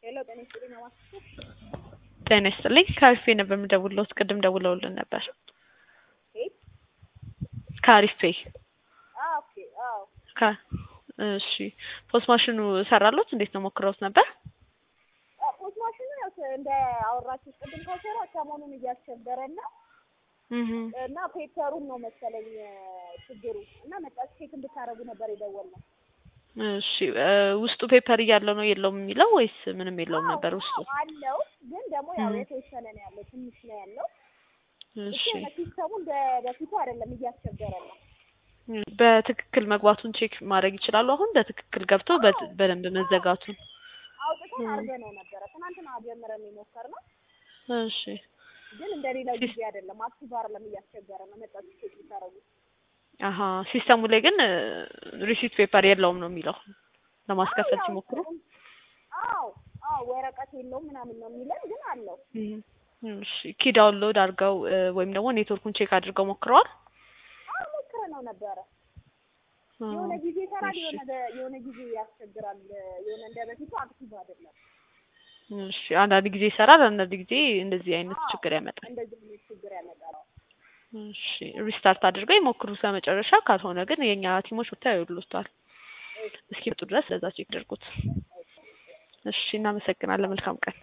ሄሎ ጤና ይስጥልኝ አማን ጤና ይስጥልኝ ከአሪፍ ፔይ ነበር የምደውልልዎት ቅድም ደውለውልን ነበር ኬት ከአሪፍ ፔይ አዎ ኦኬ አዎ ከ እሺ ፖስት ማሽኑ ሰራሎት እንዴት ነው ሞክረውት ነበር ፖስት ማሽኑ ያው እንደ አወራችሁ ቅድም ከሰራ ሰሞኑን እያስቸገረን ነው እህ እና ፔፐሩን ነው መሰለኝ ችግሩ እና መጣችሁ ቼክ እንድታረጉ ነበር የደወልነው እሺ እ ውስጡ ፔፐር እያለው ነው የለውም የሚለው ወይስ ምንም የለውም አዎ፣ ነበር ውስጡ አዎ አለው ግን ደግሞ ያው እህ የተወሰነ ነው ያለው ትንሽ ነው ያለው እሺ እሱ ሲስተሙ እንደ በፊቱ አይደለም እያስቸገረ ነው በትክክል መግባቱን ቼክ ማድረግ ይችላሉ አሁን በትክክል ገብቶ በ- በደንብ መዘጋቱን አውጥተን እህ አድርገነው ነበረ ትናንትና ጀምረን የሞከርነው እሺ ግን እንደሌላው ሲስ ጊዜ አይደለም አክቲቭ አይደለም እያስቸገረ ነው መጣችሁ ቼክ ብታረጉ አሀ ሲስተሙ ላይ ግን ሪሲት ፔፐር የለውም ነው የሚለው አዎ ለማስከፈል ያው ሲሞክሩ አዎ አዎ ወረቀት የለውም ምናምን ነው የሚለን ግን አለው እህ እሺ ኪ ዳውንሎድ አድርገው እ ወይም ደግሞ ኔትወርኩን ቼክ አድርገው ሞክረዋል አዎ ሞክረነው ነበረ አዎ የሆነ ጊዜ ይሰራል እሺ የሆነ የሆነ ጊዜ ያስቸግራል የሆነ እንደ በፊቱ አክቲቭ አይደለም እሺ አንዳንድ ጊዜ ይሰራል አንዳንድ ጊዜ እንደዚህ አይነት አዎ ችግር ያመጣል እንደዚህ አይነት ችግር ያመጣል እሺ ሪስታርት አድርገው ይሞክሩ ከመጨረሻ ካልሆነ ግን የኛ ቲሞች ብታይ ይሉታል እስኪመጡ ድረስ ለዛ ቼክ አድርጉት እሺ እናመሰግናለን መልካም ቀን